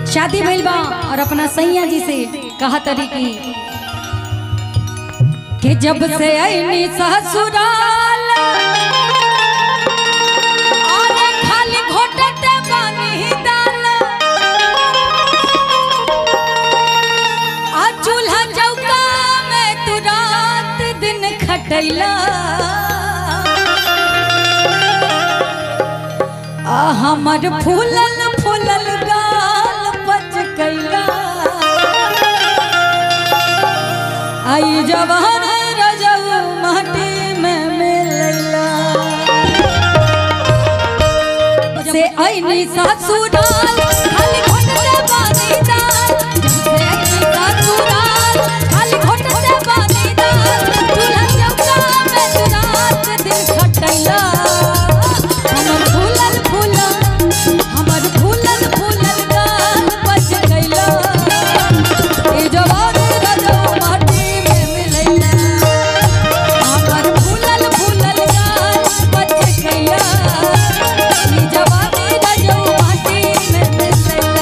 शादी भइल बा और अपना सैया जी से कहा तरी की कि जब से आईनी ससुराल और खाली घोटते बानी दाल आ चूल्हा चौका में तू रात दिन खटैला आ हमर फूलल फूलल गाल पच कैला आई जवान रजऊ माटी में मिलैला से ऐनी ससुराल खाली घोटते बानी दाल से ऐनी ससुराल खाली घोटते बानी दाल चूल्हा चौका में तू रात दिन खटैला हमर फूलल फूलल हमर फूलल फूलल गाल बच गइला ए जवान रजौ माटी में मिलैला हमर फूलल फूलल गाल बच गइला ई जवानी रजौ माटी में मिलैला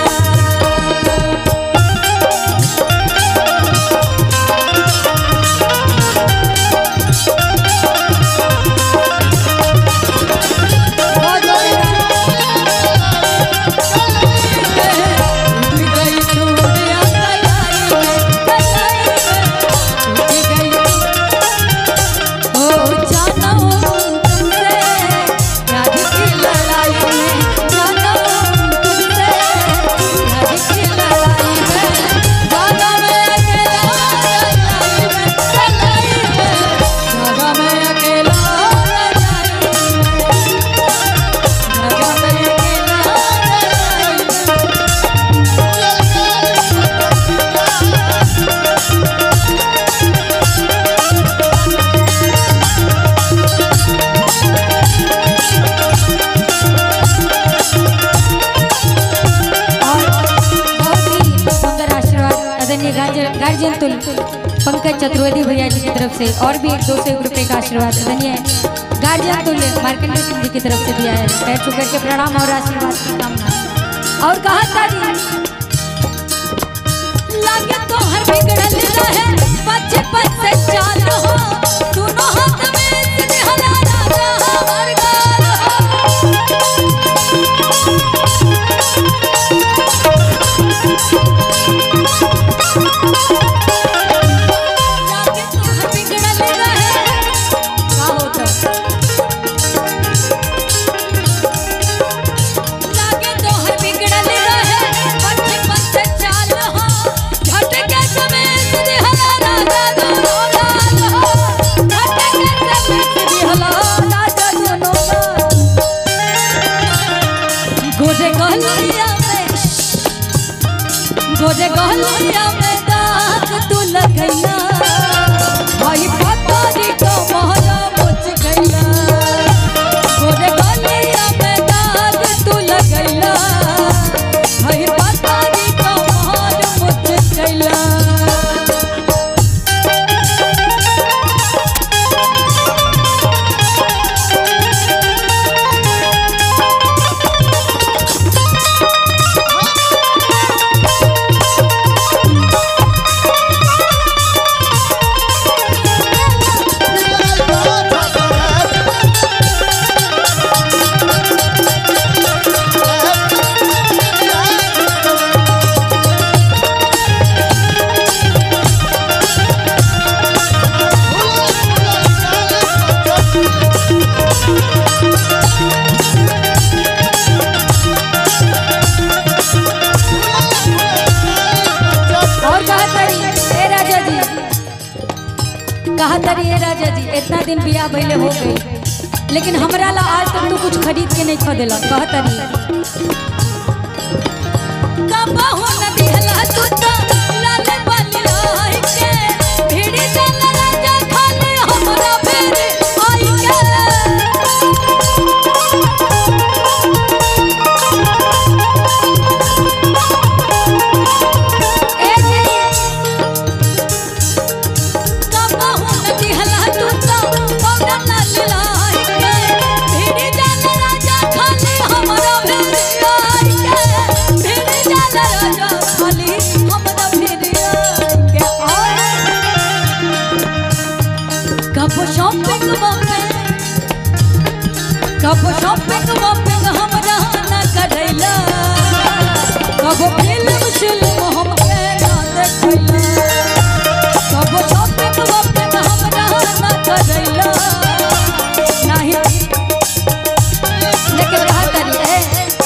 गार्जियन तुल पंकज चतुर्वेदी भैया जी की तरफ से और भी दो सौ रुपये का आशीर्वाद आदरणीय गार्जियन तुल मार्कंडेय सिंह जी की तरफ से दिया है पैर छू करके प्रणाम और आशीर्वाद की कामना और कहा था जी लागे तो हर बिगड़ल रहे बचपन से चाल हो दोनों हाथ में सिरहला राजा हमार गाल हो लागे तो हर बिगड़ल रहे का होता लागे तो हर बिगड़ल रहे बचपन से चाल हो झटके समय सिरहला राजा दोनों गाल हो झटके समय सिरहला राजा दोनों गाल गोरे गहलिया में गोरे गहलिया में दाग तू लगैला भाई पतारी को मोहरा मुझ गैला गोरे गहलिया में दाग तू लगैला भाई पतारी को मोहर मुझ गैला और कहा तरी ए राजा जी कहा तरी ए राजा जी इतना दिन बियाह भइले हो गई लेकिन हमरा ला आज तक तू कुछ खरीद के नहीं खदेला कहा तरी कबहू न दिहला तू तो लाल बाली लाई के भिड़ी चल राजा खाली हमरा फेर आई के ए जी कबहू न दिहला तू तो पाउडर लाल लाई के भिड़ी चल राजा खाली हमरा फेर आई के भिड़ी चल राजा कब शॉपिंग वॉपिंग हमरा ना करैला कब फिल्म शिल्म हमके ना देखैला कब शॉपिंग वॉपिंग हमरा ना करैला नाही लेकिन कहा करिए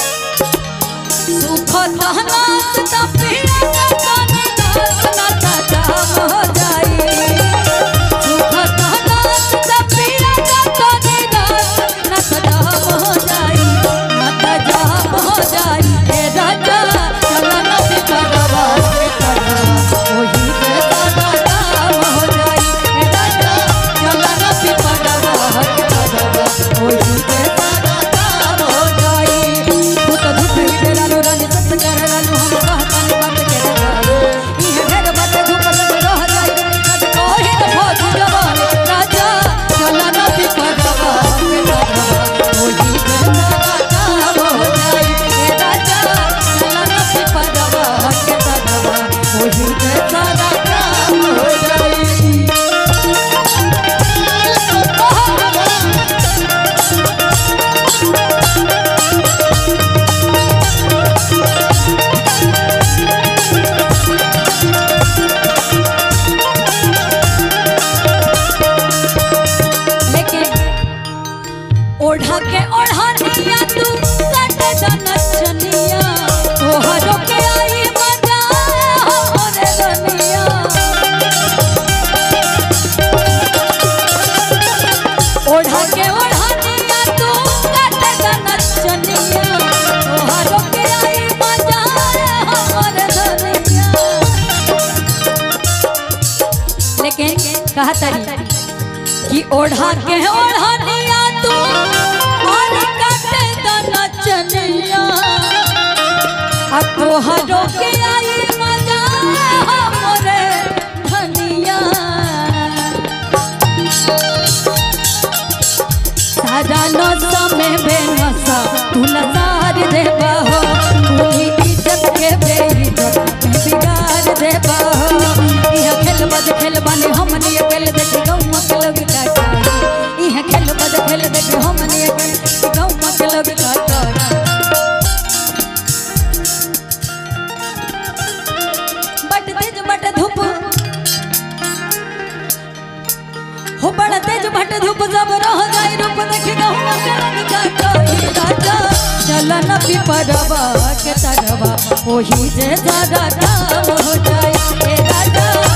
सुख तहनात ता पीड़ा ताने नाच नाचा जाम हो जाई सुख तहनात ता पीड़ा ताने नाच नाचा जाम हो जाई नाचा जाम हो जाई ए राजा चला ना करवा ओही के सादा काम हो जाई ए राजा चला ना करवा ओही के सादा काम हो जाई तू तो धूप ही लालो रानी सत कर लालो हम कहता नहीं बात के लालो इहे ढेर बात धूप लग रह जाई कद कोहे न भोज जवान राजा चला ना पिपरवा ओही के सादा काम हो जाई ए राजा चला ना पिपरवा के सादा ओही के सादा काम हो जाई लेकिन ओढ़ा के ओढ़निया तू कट जनचनिया तोहरो के आई मजा होरे दुनिया ओढ़ा के ओढ़निया तू कट जनचनिया तोहरो के आई मजा होरे दुनिया लेकिन कहा तरी कि ओढ़ा के ओढ़निया तू और काटे दाना चनिया आ तोहरो के आई मजा हमरे धनिया सारा नशा में बेनशा तू नजार देबा हो पूरी इज्जत के बेइज्जत में बिगाड़ देबा हो इह खेल बद खेल बने हमनी अकेल देख गौवा के लोग काटा इह खेल बद खेल देख हमनी अकेल गौवा के लोग काटा बट तेज बट धूप हो बड़ा तेज भट धूप जब रह जाई रूप देखी गहुआ के रंग काटाई राजा चलन पिपरवा के तरवा ओही जे सारा काम हो जाए ए राजा